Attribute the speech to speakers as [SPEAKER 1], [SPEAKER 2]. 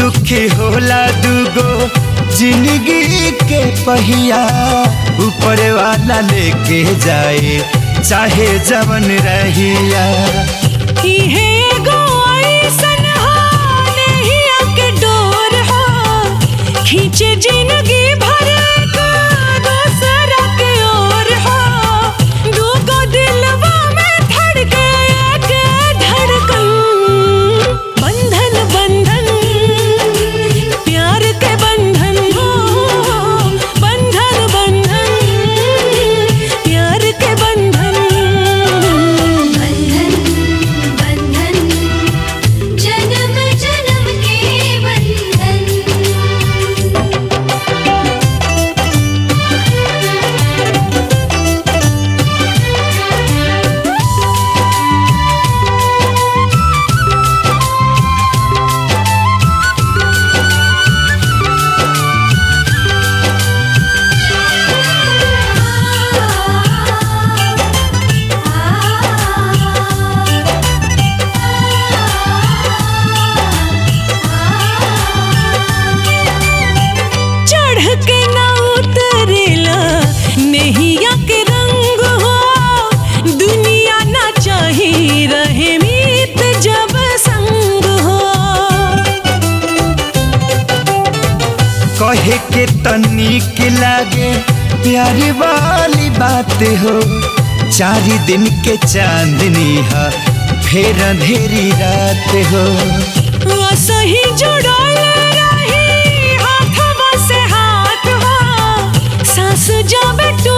[SPEAKER 1] दुखी होला दुगो जिंदगी के पहिया ऊपर वाला लेके जाए चाहे जवन रहिया
[SPEAKER 2] इहे एगो अइसन हा, नेहिया के डोर हा, खींचे जिंदगी भर का दूसरा के ओर हा। दूगो दिलवा में धड़के एक धड़कन। बंधन बंधन प्यार के बंधन हो बंधन बंधन प्यार के बंधन
[SPEAKER 3] बंधन बंधन जन्म जन्म के बंधन
[SPEAKER 2] चढ़ के ना उतरेला नेहिया के रंग हो दुनिया ना चाही रहे मीत जब संग हो
[SPEAKER 1] कहे के तनिक लागे प्यारी वाली बात हो चार दिन के चांदनी है फिर अंधेरी रात हो
[SPEAKER 2] सही जुड़ल रही हाथवा से हाथ हो सांस जब टूटे